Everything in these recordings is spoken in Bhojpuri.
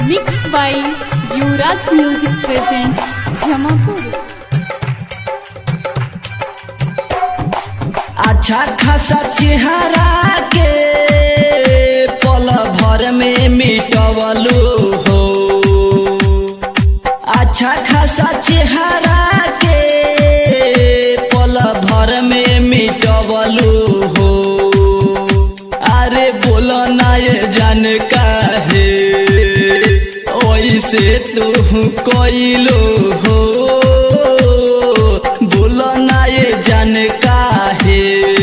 Mixed by Yuvraj Music presents Jamapur. अच्छा खासा चेहरा के पल भर में मिटवलू हो अच्छा खासा चेहरा के पल भर में मिटवलू हो अरे बोलो ना ये जान काहे ओइसे तू कोइलो हो बोलो ना ये जान काहे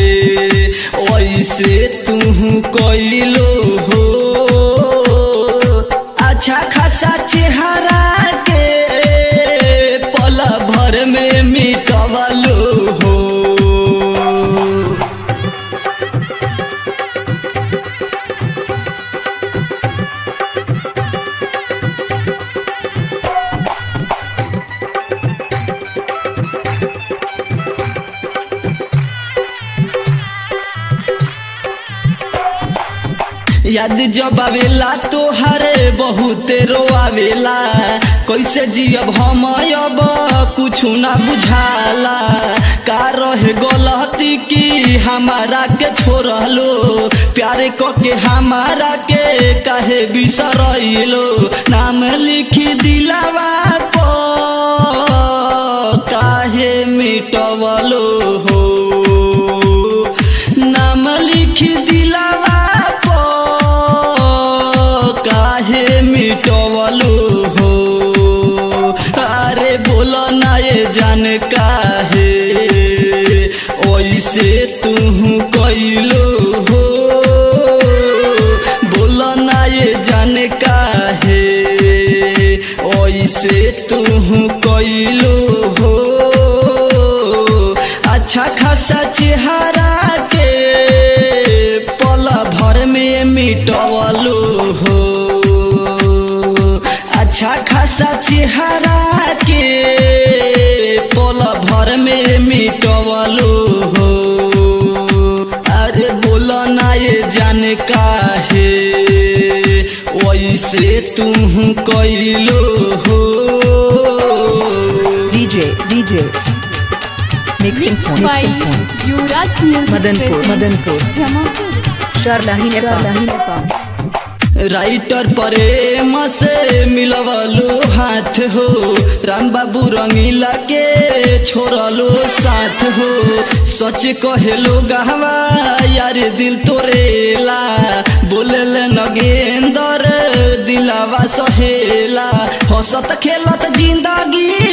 ओइसे तू कोइलो हो अच्छा खासा चेहरा के पल भर में मिटवलो हो याद जब आवेला तोहरे बहुते रोआवेला कैसे जियब हम अब कुछ ना बुझाला का रहे गलती की हमारा के छोड़लो प्यारे क के हमारा के काहे बिसरैलो नाम लिखी दिलावा पर काहे मिटवलो हो नाम लिख दिलावा पर काहे मिटवलो हो अरे बोलो ना ये जान काहे ओइसे तू कैलो हो बोलो ना ये जान काहे ओइसे तू कैलो हो अच्छा खासा चेहरा के पल भर में मिटवलो हो अच्छा खासा चेहरा के पल भर में मिटवलो हो अरे बोलो ना ये जान काहे वैसे तू कैलो हो DJ, DJ. Mixing Mixed point. by Mixing point. Yuvraj Music Madanpur, presents Madanpur. Jamapur. Sharlahi Nepal. Writer Prem से मिलवलो हाथ हो राम बाबू रंगीला के छोड़लो साथ हो सच कहेलो गहवा यार दिल तोरेला बोलेल नगेंदर दिलावा सहेला हंसत खेलत जिंदगी